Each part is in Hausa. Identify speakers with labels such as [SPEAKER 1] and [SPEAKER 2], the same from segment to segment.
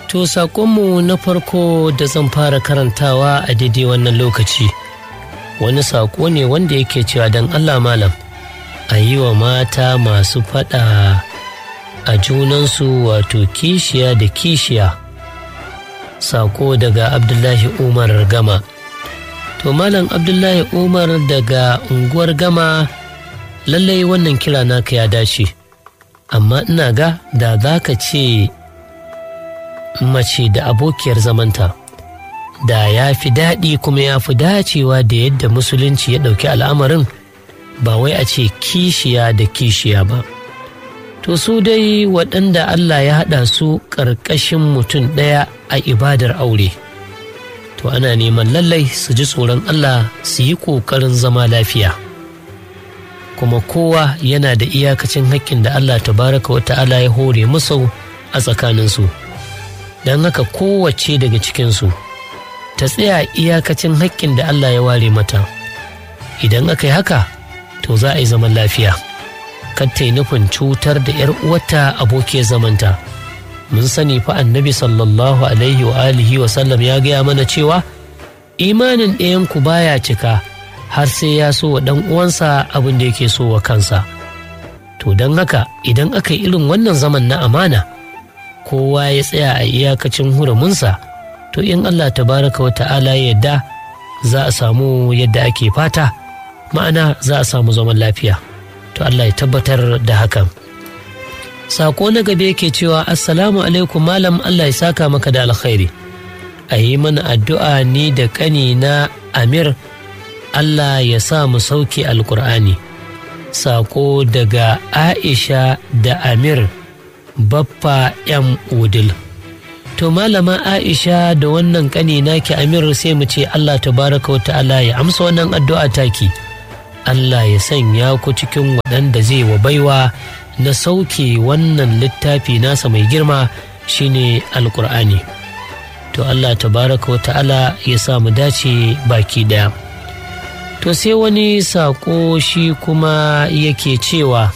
[SPEAKER 1] To saƙonmu na farko da zan fara karantawa a daidai wannan lokaci wani saƙo ne wanda yake cewa don Allah malam a yi wa mata masu faɗa a junansu wato kishiya da kishiya saƙo daga Abdullahi Umar Gama. To malam Abdullahi Umar daga unguwar Gama lallai wannan kira naka ya dace amma ina ga da za ka ce mace da abokiyar zamanta da ya fi daɗi kuma ya fi dacewa da yadda musulunci ya ɗauki al'amarin ba wai a ce kishiya da kishiya ba to su dai waɗanda Allah ya haɗa su ƙarƙashin mutum ɗaya a ibadar aure to ana neman lallai su ji tsoron Allah su yi ƙoƙarin zama lafiya kuma kowa yana da iyakacin haƙƙin da Allah tabaraka wa ta'ala ya hore musu a tsakaninsu don haka kowace daga cikinsu ta tsaya iyakacin haƙƙin da Allah ya ware mata idan aka yi haka to za a yi zaman lafiya kar ta yi nufin cutar da 'yar uwarta abokiyar zamanta mun sani fa annabi sallallahu alaihi wa alihi wa sallam ya gaya mana cewa imanin ɗayanku baya cika har sai ya so wa ɗan uwansa abin da yake so wa kansa to don haka idan aka yi irin wannan zaman na amana kowa ya tsaya a iyakacin hurumunsa to in Allah tabaraka wa ta'ala yadda za a samu yadda ake fata ma'ana za a samu zaman lafiya to Allah ya tabbatar da hakan sako na gabe yake cewa assalamu alaikum malam Allah ya saka maka da alkhairi a yi mana addu'a ni da ƙani na amir Allah ya sa mu sauke alkur'ani sako daga aisha da amir baffa yan udil to malama aisha da wannan ƙani naki amir sai mu ce Allah tabaraka wa ta'ala ya amsa wannan addu'a taki Allah ya sanya ku cikin waɗanda zai wa baiwa na sauke wannan littafi nasa mai girma shine alkur'ani to Allah tabaraka wa ta'ala ya sa mu dace baki daya to sai wani saƙo shi kuma yake cewa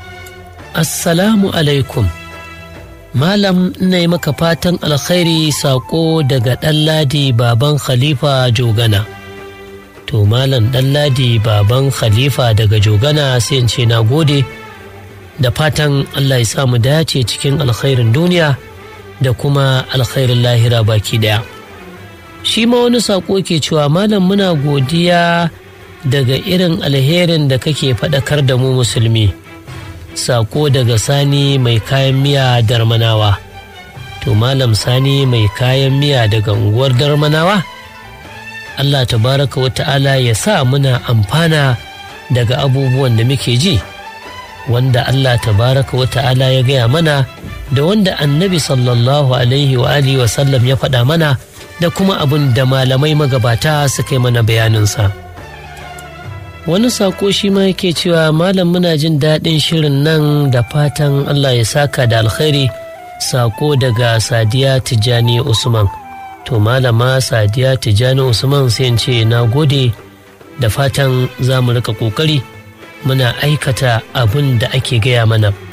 [SPEAKER 1] assalamu alaikum malam ina yi maka fatan alkhairi saƙo daga ɗanladi baban khalifa jogana to malam ɗanladi baban khalifa daga jogana sai in ce na gode da fatan allah ya sa mu dace cikin alkhairin duniya da kuma alkhairin lahira baki daya shi ma wani saƙo ke cewa malam muna godiya daga irin alherin da kake faɗakar da mu musulmi saƙo daga sani mai kayan miya darmanawa to malam sani mai kayan miya daga unguwar darmanawa allah tabaraka wa ta'ala ya sa muna amfana daga abubuwan da muke ji wanda allah tabaraka wa ta'ala ya gaya mana da wanda annabi sallallahu alaihi wa alihi wa sallam ya faɗa mana da kuma abin da malamai magabata suka yi mana bayaninsa wani saƙo shi ma yake cewa malam muna jin daɗin shirin nan da fatan allah ya saka da alkhairi saƙo daga sadiya tijjani usman to malama sadiya tijjani usman sai ce na gode da fatan za mu rika ƙoƙari muna aikata abin da ake gaya mana